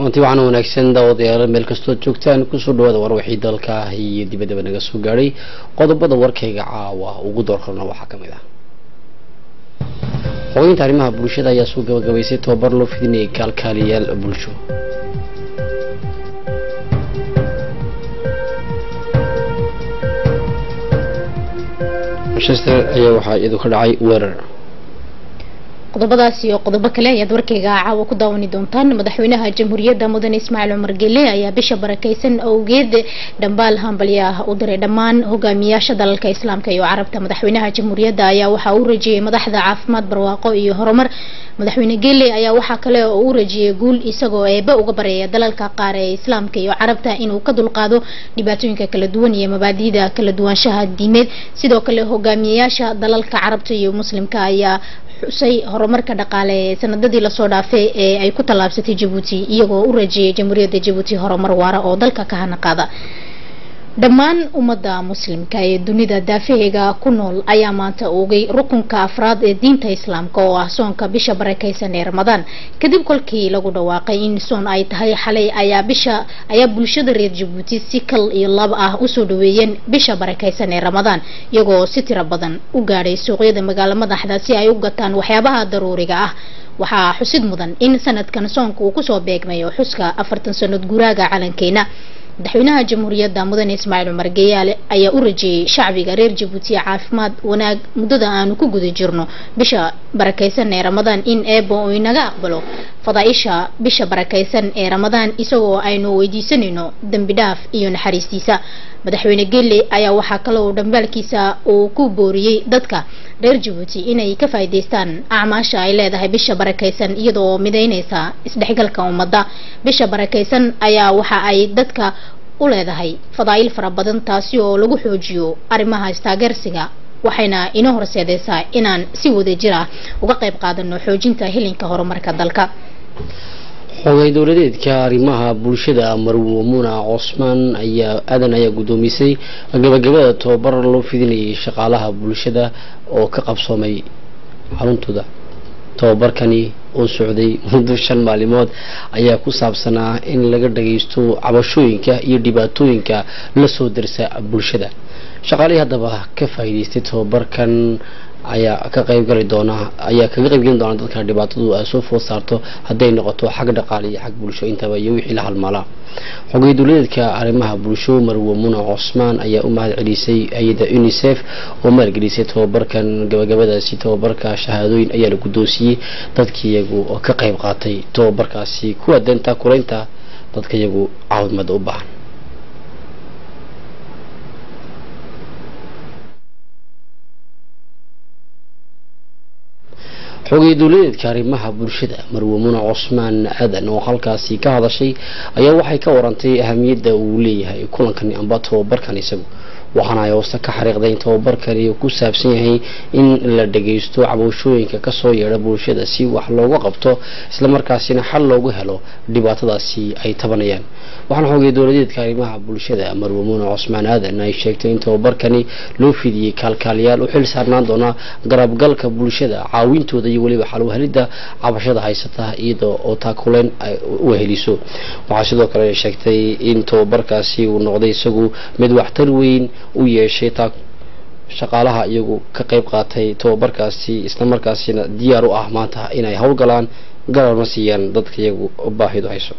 kulanti waxaana wanaagsan daawadayaal meel kastoo joogtaan kusoo dhawaada war wixii dalka iyo dibaddaba naga soo gaadhay qodobada warkayga caawa ugu doorkarna waxaa ka mid ah xogeynta arrimaha bulshada ayaa soo gabagabaysay tobabar loo fidinayay kaalkaaliyaal bulsho manchester ayaa waxaa iyadu ka dhacay weerar qodobadaas iyo qodobo kale ayaad warkayga caawa ku daawani doontaan madaxweynaha jamhuuriyadda mudane ismaaciil cumar gele ayaa bisha barakeysan awgeed dhambaal hambalyo ah u diray dhammaan hogaamiyaasha dalalka islaamka iyo carabta madaxweynaha jamhuuriyadda ayaa waxaa u rajiyey madaxda caafimaad barwaaqo iyo horumar madaxweyne gele ayaa waxaa kale oo u rajiyey guul isagoo eebe uga bareeya dalalka qaar ee islaamka iyo carabta inuu ka dulqaado dhibaatooyinka kala duwan iyo mabaadi'da kala duwaanshaha diimeed sidoo kale hogaamiyayaasha dalalka carabta iyo muslimka ayaa xusay horumarka dhaqaale ee sanadadii lasoo dhaafay ee ay ku tallaabsatay jabuuti iyagoo u rajeeyay jamhuuriyadda jabuuti horumar waara oo dalka ka hana qaada dhammaan ummadda muslimka ee dunida daafaheega ku nool ayaa maanta oogay rukunka afraad ee diinta islaamka oo ah soonka bisha barakeysan ee ramadaan kadib kolkii lagu dhawaaqay in soon ay tahay xalay ayaa bisha ayaa bulshada reer jabuuti si kal iyo lab ah usoo dhaweeyeen bisha barakeysan ee ramadaan iyagoo si tiro badan u gaadhay suuqyada magaalo madaxda si ay u gataan waxyaabaha daruuriga ah waxaa xusid mudan in sanadkan soonka uu kusoo beegmayo xuska afartan sanad guraaga calankeena madaxweynaha jamhuuriyadda mudane ismaaciil cumar geyaale ayaa u rajeeyey shacbiga reer jabuuti caafimaad wanaag muddada aanu ku guda jirno bisha barakeysan ee ramadaan in eebo uu inaga aqbalo fadaaisha bisha barakeysan ee ramadaan isagoo aynu weydiisanayno dembi dhaaf iyo naxariistiisa madaxweyne gelle ayaa waxaa kale uu dhambaalkiisa uu ku booriyey dadka reer jabuuti inay ka faa'iidaystaan acmaasha ay leedahay bisha barakeysan iyadoo mideyneysa isdhexgalka ummadda bisha barakeysan ayaa waxa ay dadka u leedahay fadaa'il fara badan taasi oo lagu xoojiyo arrimaha istaageersiga waxayna inoo horseedeysaa inaan si wada jir ah uga qayb qaadano xoojinta hilinka horumarka dalka xogay dowladeedka arrimaha bulshada marwo muna cosmaan ayaa aadan ayaa guddoomisay gabagabada tobabar loo fidinayay shaqaalaha bulshada oo ka qabsoomay xaruntooda tobabarkani oo socday muddo shan maalimood ayaa ku saabsanaa in laga dhagaysto cabashooyinka iyo dhibaatooyinka lasoo darsa bulshada shaqaalihii haddaba ka faa'iidaystay tobabarkan ayaa ka qaybgali doona ayaa kaga qaybgelin doona dadka dhibaatadu ay soo food saarto hadday noqoto xag dhaqaale iyo xag bulsho intaba iyo wixii la halmaalaa xogay dowladeedka arrimaha bulsho marwo muna cosmaan ayaa u mahad celisay hay-adda unisef oo maalgelisay tobabarkan gabagabadaasi tobabarka shahaadooyin ayaa la guddoonsiiyey dadkii iyagu oo ka qayb qaatay tobabarkaasi kuwa danta kulaynta dadka iyagu caawadmada u baahan xogay dowladeedka arrimaha bulshada marwo muna cosmaan aadan oo halkaasi ka hadashay ayaa waxay ka warantay ahamiyadda uu leeyahay kulankani amba tobabarkan isagu waxaana ay hooste ka xariiqday in tobabarkani uu ku saabsan yahay in la dhagaysto cabashooyinka kasoo yeedha bulshada si wax looga qabto islamarkaasina xal loogu helo dhibaatadaasi ay tabanayaan waxaana xogay dowladeedka arrimaha bulshada marwo muna cosmaan aadan ay sheegtay in tobabarkani loo fidiyey kaalkaaliyaal u xil saarnaan doona garabgalka bulshada caawintooda iyo weliba xalwhelidda cabashada haysata iyadoo oo taakuleen ay u heliso waxaa sidoo kale sheegtay in tobabarkaasi uu noqday isagu mid waxtar weyn u yeeshay taa shaqaalaha iyagu ka qayb qaatay tobabarkaasi islamarkaasina diyaar u ah maanta inay howlgalaan garabna siiyaan dadka iyagu baahidu hayso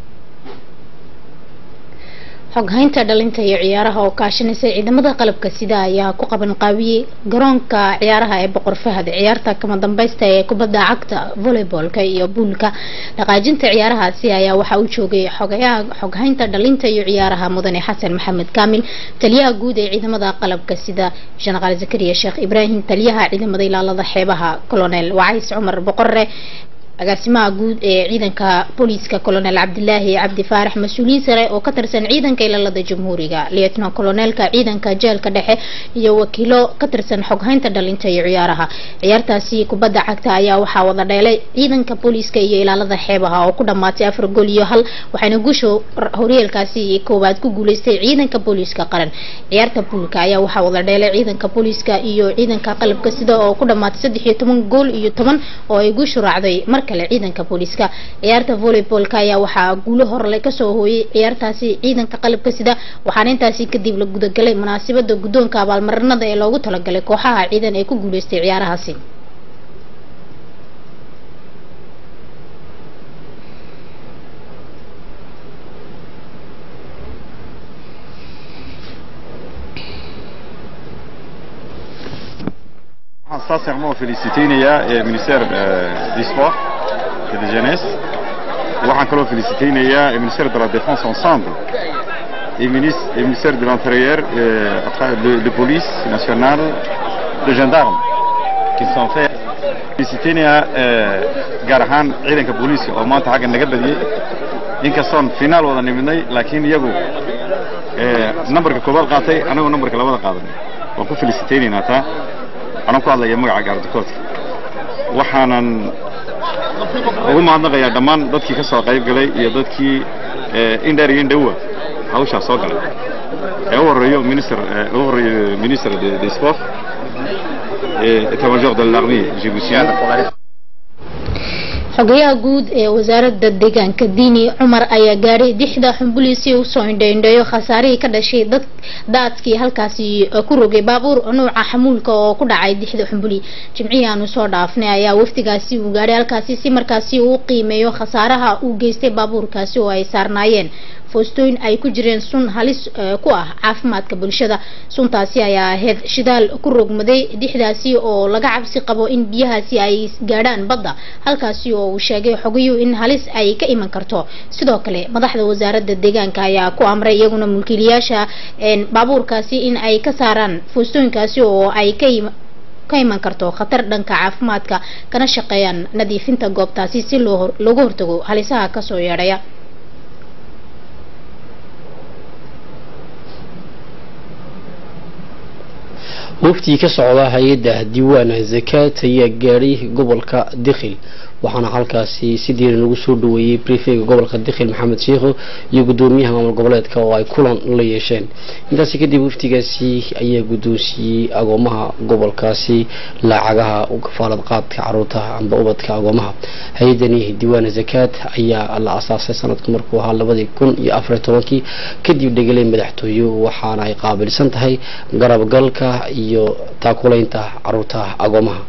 xoghaynta dhalinta iyo ciyaaraha oo kaashanaysa ciidamada qalabka sida ayaa ku qaban qaabiyey garoonka ciyaaraha ee boqor fahad ciyaarta kama dambaysta ee kubadda cagta voleyboolka iyo buulka dhaqaajinta ciyaarahaasi ayaa waxaa u joogay xogayaha xoghaynta dhalinta iyo ciyaaraha mudane xasan maxamed kaamil taliyaha guud ee ciidamada qalabka sida jenaraal zakariya sheekh ibraahim taliyaha ciidamada ilaalada xeebaha colonel wacays cumar boqore agaasimaha guud ee ciidanka booliiska colonel cabdilaahi cabdi faarax mas-uuliyiin sare oo ka tirsan ciidanka ilaalada jamhuuriga lieutenant colonelka ciidanka jeelka dhexe iyo wakiilo ka tirsan xoghaynta dhalinta iyo ciyaaraha ciyaartaasi kubadda cagta ayaa waxaa wada dheelay ciidanka booliiska iyo ilaalada xeebaha oo ku dhamaatay afar gool iyo hal waxaana guusha horyeelkaasi koowaad ku guuleystay ciidanka booliiska qaran ciyaarta buulka ayaa waxaa wada dheelay ciidanka booliiska iyo ciidanka qalabka sida oo ku dhamaatay saddex iyo toban gool iyo toban oo ay guushu raacday mar kale ciidanka booliiska ciyaarta volleyballka ayaa waxaa guulo horle kasoo hooyay ciyaartaasi ciidanka qalabka sida waxaana intaasi kadib la gudagalay munaasabada guddoonka abaalmarinada ee loogu talagalay kooxaha ciidan ee ku guuleystay ciyaarahaasi waxaan sincèrement féliciteynayaa ee ministère du sport et de jeunesse waxaan kaloo féliciteynayaa ee ministère de la défense ensemble et ministre et ministère de l'intérieur euh, à travers le, le police nationale de gendarmes qui sont fait féliciteynayaa euh, gaar ahaan ciidanka booliiska oo maanta xagga naga badiyey inkastoon finaal wada nimidnay laakiin iyagu nambarka koobaad qaatay anagoo nambarka labada qaadanay waan ku feliciteynaynaa taa anaan ku hadlaya magaca gaardikoodka waxaanan ugu mahadnaqayaa dhammaan dadkii ka soo qayb galay iyo dadkii indheer iyo indhowa hawshaa soo galay ee u horeeyo minister ugu horeeyo minister de sport état-major de l'armée djiboutienne xogayaha guud ee wasaaradda deegaanka diini cumar ayaa gaadhay dixda xumbuli si usoo indhaindheeyo khasaarihii ka dhashay dad daadkii halkaasi ku rogay baabuur nuuca xamuulka oo ku dhacay dixda xumbuli jimcihii aanu soo dhaafnay ayaa wafdigaasi uu gaadhay halkaasi si markaasi uu qiimeeyo khasaaraha uu geystay baabuurkaasi oo ay saarnaayeen foostooyin ay ku jireen sun halis ku ah caafimaadka bulshada suntaasi ayaa ahayd shidaal ku rogmaday dixdaasi oo laga cabsi qabo in biyahaasi ay gaadhaan badda halkaasi oo uu sheegay xogiyuu in halis ay ka iman karto sidoo kale madaxda wasaaradda deegaanka ayaa ku amray iyaguna mulkiilayaasha baabuurkaasi in ay ka saaraan foostooyinkaasi oo ay ka ka iman karto khatar dhanka caafimaadka kana shaqeeyaan nadiifinta goobtaasi si loo looga hortago halisaha kasoo yeedhaya waftii ka socda hay-adda diiwaana zakaad ayaa gaadhay gobolka dikhil waxaana halkaasi si diiran ugu soo dhaweeyey brifega gobolka dikhil maxamed sheikho iyo gudoomiyaha maamul goboleedka oo ay kulan la yeesheen intaasi kadib waftigaasi ayaa guddoonsiiyey agoomaha gobolkaasi lacagaha kafaalad qaadka caruurtaha amba ubadka agoomaha hay-adani diiwaana zakaad ayaa la asaasay sanadku markuu ahaa labadii kun iyo afariy tobankii kadib dhegelay madaxtooye waxaana ay qaabilsan tahay garabgalka iyo taakulaynta caruurtaha agoomaha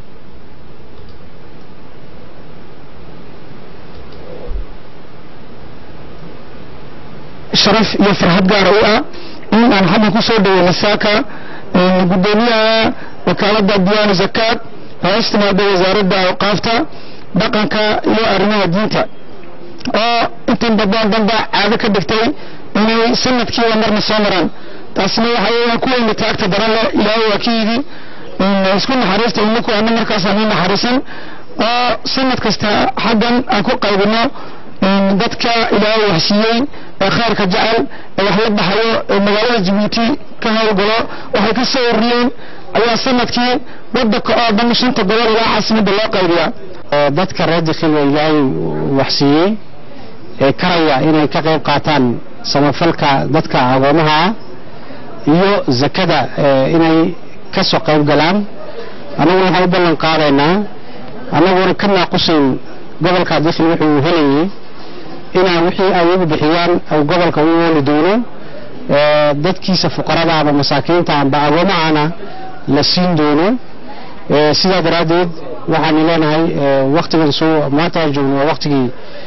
sharaf iyo farxad gaara u ah in aan xagga ku soo dhaweyna saaka gudoomiyaha wakaaladda diyaana zakaad oo istimaada wasaaradda awqaafta dhaqanka iyo arrimaha diinta oo intan badan danba caado ka dhigtay inay sanadkiiba marna soo maraan taasina waxa weeyaan kuwayna taagta daran leh ilaahay waa ka yidhi isku naxariista inaku ana markaasaan u naxariisan oo sanad kasta xaggan aan ku qaybino dadka ilaahay waxsiiyey ee khayrka jecel ee wax la baxayo ee magaalada jabuuti ka howlgalo waxay ka soo ururiyeen ayaa sanadkii wadanka oo dhan shanta gobol ilaa caasimadda loo qaybiyaa dadka reer dikhil oo ilaahay waxsiiyey ee karaya inay ka qayb qaataan samafalka dadka agoomaha ah iyo zakada inay ka soo qayb galaan annaguna waxaan u ballan qaadaynaa annaguna ka naaqusayn gobolka dikhil wuxuu helayay inaan wixii ay ugu bixiyaan au gobolka u ooli doono dadkiisa fuqarada ama masaakiinta amba agoomahana la siin doono sidaa daraaddeed waxaanu leenahay waktigan soo maanta aan joogno waa waktigii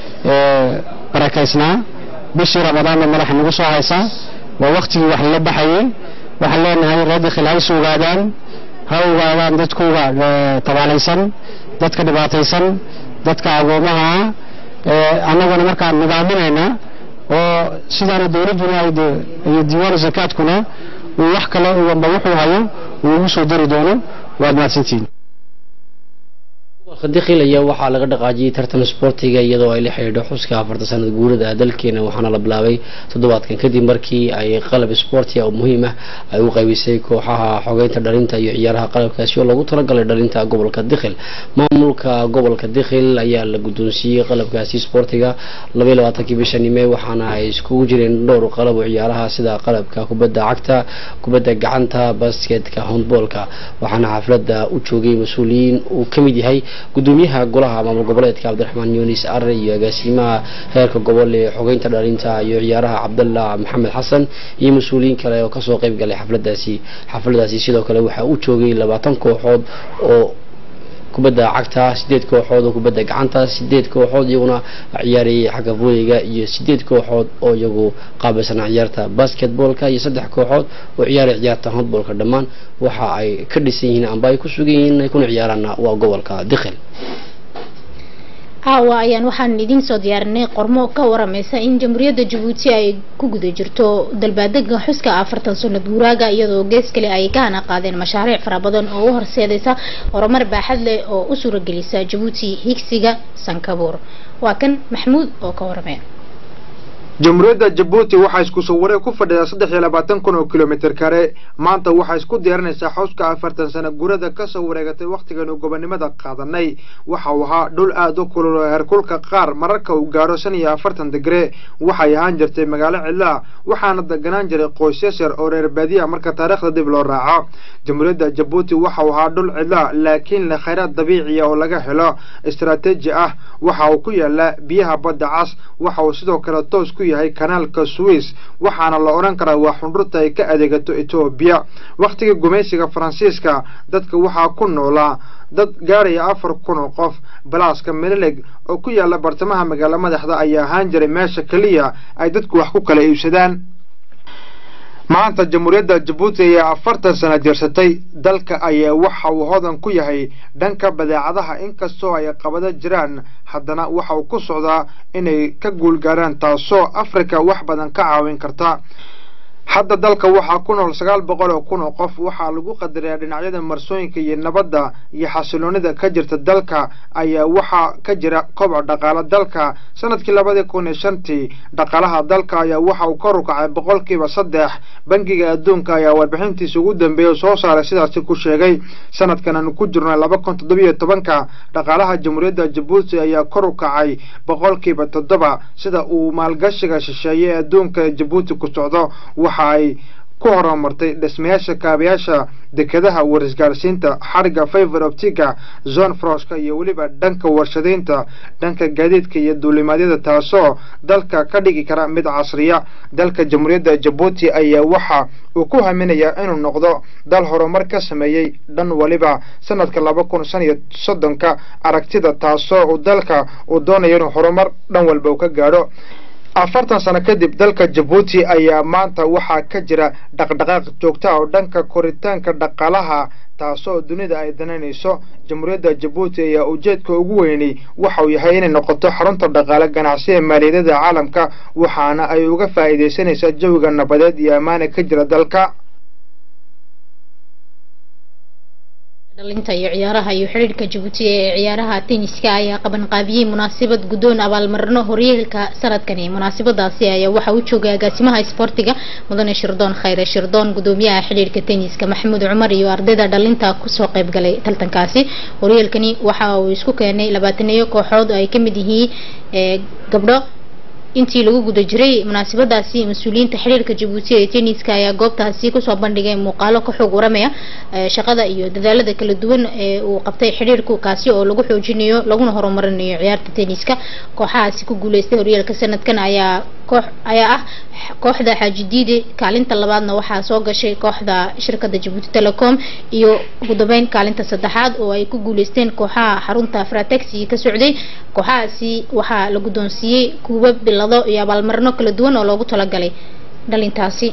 barakaysnaa bishii ramadaanna madaxa nagu soo haysaa waa waktigii wax la baxayay waxaan leenahay reer dikhil ha is ogaadaan ha ogaadaan dadkooga tabaalaysan dadka dhibaataysan dadka agoomaha annaguna markaan nidaaminayna oo sidaana dowladduna iyo diiwaanu zakaadkuna uu wax kale amba wuxuu hayo uu ugu soo dari doono waad mahadsantihiin gobolka dikhil ayaa waxaa laga dhaqaajiyey tartan isboortiga iyadoo ay la xidhiidho xuska afarta sanad guurada dalkeena waxaana la bilaabay toddobaadkan kadib markii ay qalab isboortiga oo muhiim ah ay u qaybisay kooxaha xogeynta dhalinta iyo ciyaaraha qalabkaasi oo loogu talagalay dhalinta gobolka dikhil maamulka gobolka dikhil ayaa la guddoonsiiyey qalabkaasi isboortiga labaiy labaatankii bishani mee waxaana ay iskugu jireen dhowr qalab oo ciyaaraha sida qalabka kubadda cagta kubadda gacanta basketka handboolka waxaana xafladda u joogay mas-uuliyiin uu ka mid yahay gudoomiyaha golaha maamul goboleedka cabdiraxmaan yunis arre iyo agaasimaha heerka gobol ee xogeynta dhalinta iyo ciyaaraha cabdallah maxamed xasan iyo mas-uuliyiin kale oo kasoo qayb galay xafladaasi xafladaasi sidoo kale waxaa u joogay labaatan kooxood oo kubadda cagta sideed kooxood oo kubadda gacanta sideed kooxood iyaguna ciyaarayay xagga vooliga iyo sideed kooxood oo iyagu qaabilsanaa ciyaarta basketballka iyo saddex kooxood oo ciyaaray ciyaarta handballka dhammaan waxa ay ka dhisan yihiin amba ay ku sugan yihiin ay kuna ciyaaraana waa gobolka dikhil caawa ayaan waxaan idiin soo diyaarinay qormo ka waramaysa in jamhuuriyadda jabuuti ay ku guda jirto dalbaadega xuska afartan sanad guuraaga iyadoo gees kale ay ka hana qaadeen mashaariic fara badan oo u horseedaysa horumar baaxad leh oo u suuragelisa jabuuti higsiga sankabuur waa kan maxmuud oo ka waramaya jamhuuriyadda jabuuti waxaa isku sawirey ku fadhidaa saddex iyo labaatan kun oo kilomitir kare maanta waxaa isku diyaarinaysaa xowska afartan sano gurada kasoo wareegatay wakhtiganu gobonimada qaadanay waxa uu ahaa dhul aada u kulul oo heerkulka qaar mararka uu gaadho shan iyo afartan digre waxay ahaan jirtay magaalo cidlaa waxaana deganaan jiray qoysas yar oo reer baadiya marka taariikhda dib loo raaco jamhuuriyadda jabuuti waxa uu ahaa dhul cidlaa laakiin leh khayraad dabiiciya oo laga helo istaraatiiji ah waxa uu ku yaala biyaha badda cas waxa uu sidoo kale toos ku yahay kanaalka swiss waxaana la odhan karaa waa xundhurta ay ka adeegato etoobiya wakhtigii gumaysiga faransiiska dadka waxaa ku noolaa dad gaaraya afar kun oo qof balaaska melileg oo ku yaala bartamaha magaalo madaxda ayaa ahaan jiray meesha keliya ay dadku wax ku kala iibsadaan maanta jamhuuriyadda jabuuti ayaa afartan sano jirsatay dalka ayaa waxa uu hodan ku yahay dhanka badeecadaha inkastoo ay qabado jiraan haddana waxa uu ku socdaa inay ka guulgaaraan taasoo afrika wax badan ka caawin karta hadda dalka waxaa ku nool sagaal boqol oo kun oo qof waxaa lagu qadarayaa dhinacyada marsooyinka iyo nabadda iyo xasiloonida ka jirta dalka ayaa waxaa ka jira koboc dhaqaale dalka sanadkii labadii kun iyo shantii dhaqaalaha dalka ayaa waxa uu kor u kacay boqolkiiba saddex bangiga adduunka ayaa warbixintiisa ugu dambeeya soo saaray sidaasi ku sheegay sanadkan aanu ku jirno laba kun toddobiyo tobanka dhaqaalaha jamhuuriyadda jabuuti ayaa kor u kacay boqolkiiba toddoba sida uu maalgashiga shisheeye ee adduunka jabuuti ku socdo waxa ay ku horumartay dhismayaasha kaabayaasha dekedaha warisgaarsiinta xariga favor optica zone froska iyo weliba dhanka warshadaynta dhanka gaadiidka iyo duulimaadyada taasoo dalka ka dhigi kara mid casriya dalka jamhuuriyadda jabuuti ayaa waxa uu ku haminayaa inuu noqdo dal horumar ka sameeyey dhan waliba sanadka laba kun shan iyo soddonka aragtida taasoo uu dalka uu doonayo inuu horumar dhan walba uu ka gaadho afartan sano kadib dalka jabuuti ayaa maanta waxaa ka jira dhaqdhaqaaq joogta oo dhanka koritaanka dhaqaalaha taasoo dunida ay danaynayso jamhuuriyadda jabuuti ayaa ujeedka ugu weynay waxa uu yahay inay noqoto xarunta dhaqaale ganacsi ee maaliyadada caalamka waxaana ay uga faa'iidaysanaysaa jawiga nabadeed iyo ammaana ka jira dalka dhalinta iyo ciyaaraha iyo xidhiirka jabuuti ee ciyaaraha tenniska ayaa qabanqaabiyey munaasabad guddoon abaalmarino horyaalka sanadkani munaasabadaasi ayaa waxaa u joogay agaasimaha isboortiga mudane shirdoon khayre shirdoon gudoomiyaha xidhiirka tenniska maxamuud cumar iyo ardayda dhalinta kusoo qayb galay tartankaasi horyaalkani waxa uu isku keenay labaataneeyo kooxood oo ay kamid yihiin gabdho intii lagu guda jiray munaasabadaasi mas-uuliyiinta xiriirka jabuuti ee tenniska ayaa goobtaasi kusoo bandhigay muuqaalo ka xoog waramaya shaqada iyo dadaalada kala duwan ee uu qabtay xiriirku kaasi oo lagu xoojinayo laguna horumarinayo ciyaarta tenniska kooxahaasi ku guuleystay horyaalka sanadkan ayaa koox ayaa ah kooxda xaaji diide kaalinta labaadna waxaa soo gashay kooxda shirkada jabuuti telecom iyo ugu dambeyn kaalinta saddexaad oo ay ku guuleysteen kooxaha xarunta fratex ka socday kooxahaasi waxaa la guddoonsiiyey kuuba bilado iyo abaalmarino kala duwan oo loogu talagalay dhalintaasi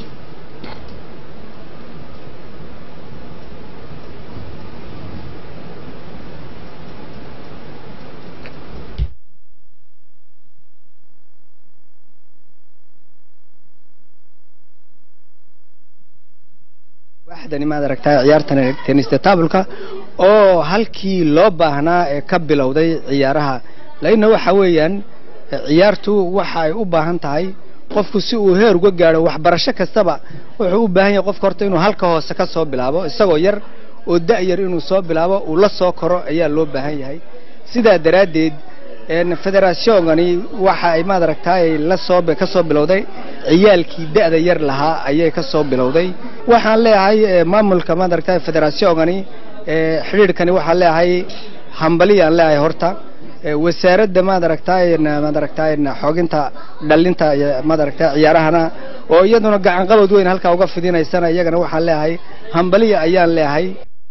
waaxdani maad aragtaa ciyaartan tenista taabulka oo halkii loo baahnaa ee ka bilowday ciyaaraha lainna waxa weeyaan ciyaartu waxa ay u baahan tahay qofku si uu heer uga gaadho waxbarasho kastaba wuxuu u baahan yahay qofka horta inuu halka hoose ka soo bilaabo isagoo yar oo da-yar inuu soo bilaabo uu la soo koro ayaa loo baahan yahay sidaa daraaddeed federaationgani waxa ay maad aragtaay la soo ka soo bilowday ciyaalkii da'da yar lahaa ayay ka soo bilowday waxaan leeyahay maamulka maad aragtaay federaationgani xidhiidhkani waxaan leeyahay hambaliyaan leeyahay horta wasaaradda maad aragtaa maad aragtaa xooginta dhalinta maad aragtaa ciyaarahana oo iyaduna gacan qabad weyn halkaa uga fidinaysana iyagana waxaan leeyahay hambaliya ayaan leeyahay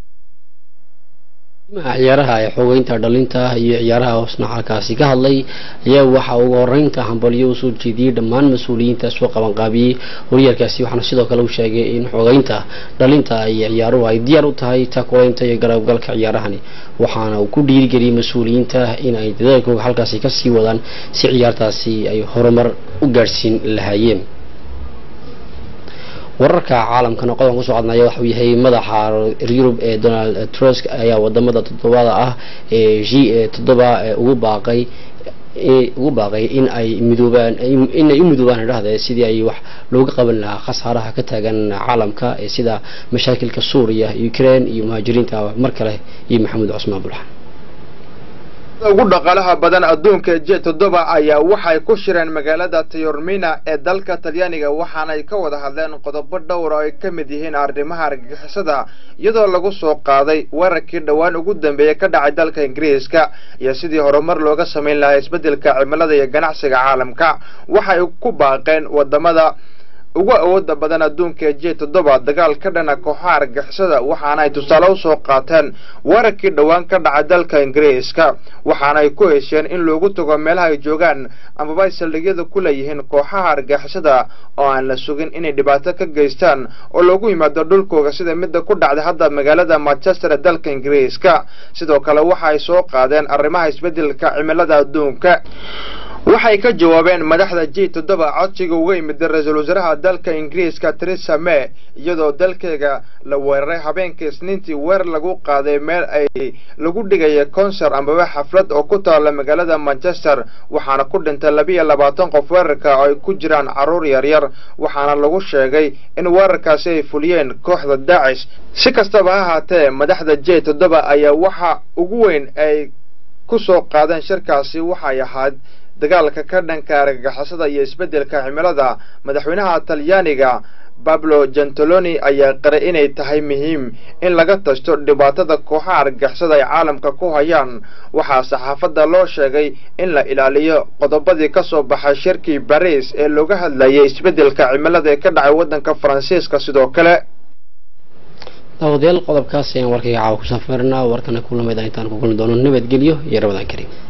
ciyaaraha ee xogeynta dhalinta iyo ciyaaraha hoosna halkaasi ka hadlay ayaa waxa ugu horeynta hambalyo usoo jeediyey dhammaan mas-uuliyiinta soo qabanqaabiyey horyaalkaasi waxaana sidoo kale u sheegay in xogeynta dhalinta iyo ciyaaruhu ay diyaar u tahay takuleynta iyo garabgalka ciyaarahani waxaana uu ku dhiirigeliyey mas-uuliyiinta in ay dadaalkooga halkaasi kasii wadaan si ciyaartaasi ay horumar u gaadhsiin lahaayeen wararka caalamkana qodoban kusoo codnaya waxauu yahay madaxa yurub ee donald trusk ayaa wadamada toddobada ah ee g ee toddoba ugu baaqay ugu baaqay in ay midoobaan inay u midoobaan idhahde sidii ay wax looga qaban lahaa khasaaraha ka taagan caalamka ee sida mashaakilka suuriya ukraine iyo muhaajiriinta mar kale iyo maxamuud cusmaan bulxan ugu dhaqaalaha badan adduunka j toddoba ayaa waxay ku shireen magaalada tayormina ee dalka talyaaniga waxaanay ka wada hadleen qodobo dhowr oo ay ka mid yihiin arrimaha argagixisada iyadoo lagu soo qaaday weerarkii dhowaan ugu dambeeyey ka dhacay dalka ingiriiska iyo sidii horumar looga samayn lahaa isbeddelka cimilada iyo ganacsiga caalamka waxay ku baaqeen wadamada ugu awooda badan adduunka j toddoba dagaal ka dhana kooxaha argixisada waxaanay tusaale usoo qaateen weerarkii dhowaan ka dhacay dalka ingiriiska waxaanay ku hesheen in loogu tago meelaha ay joogaan amaba ay saldhigyada ku leeyihiin kooxaha argixisada oo aan la sugin inay dhibaato ka geystaan oo loogu yimaado dhulkooga sida midda ku dhacday hadda magaalada manchester ee dalka ingiriiska sidoo kale waxaay soo qaadeen arrimaha isbeddelka cimilada adduunka waxay ka jawaabeen madaxda j toddoba codsiga uga yimid ra-iisul wasaaraha dalka ingiriiska theresa may iyadoo dalkeega la weeraray habeenkii isniintii weer lagu qaaday meel ay lagu dhigaya concert ambaba xaflad oo ku taalla magaalada manchester waxaana ku dhintay labiiyo labaatan qof weerarka oo ay ku jiraan carruur yaryar waxaana lagu sheegay in weerarkaasi ay fuliyeen kooxda daacish si kastaba ha ahaatee madaxda j toddoba ayaa waxa ugu weyn ay ku soo qaadeen shirkaasi waxay ahayd dagaalka ka dhanka argagixisada iyo isbeddelka cimilada madaxweynaha talyaaniga bablo gentiloni ayaa qiray inay tahay muhiim in laga tashto dhibaatada kooxaha argagixisada ay caalamka ku hayaan waxaa saxaafadda loo sheegay in la ilaaliyo qodobadii ka soo baxay shirkii bariis ee looga hadlayay isbeddelka cimilada ee ka dhacay waddanka faransiiska sidoo kale daawadayaal qodobkaas ayaan warkayga caawa ku safarnaa warkana kulamida intaan ku kulmi doono nabadgelyo iyo rabadaan kariim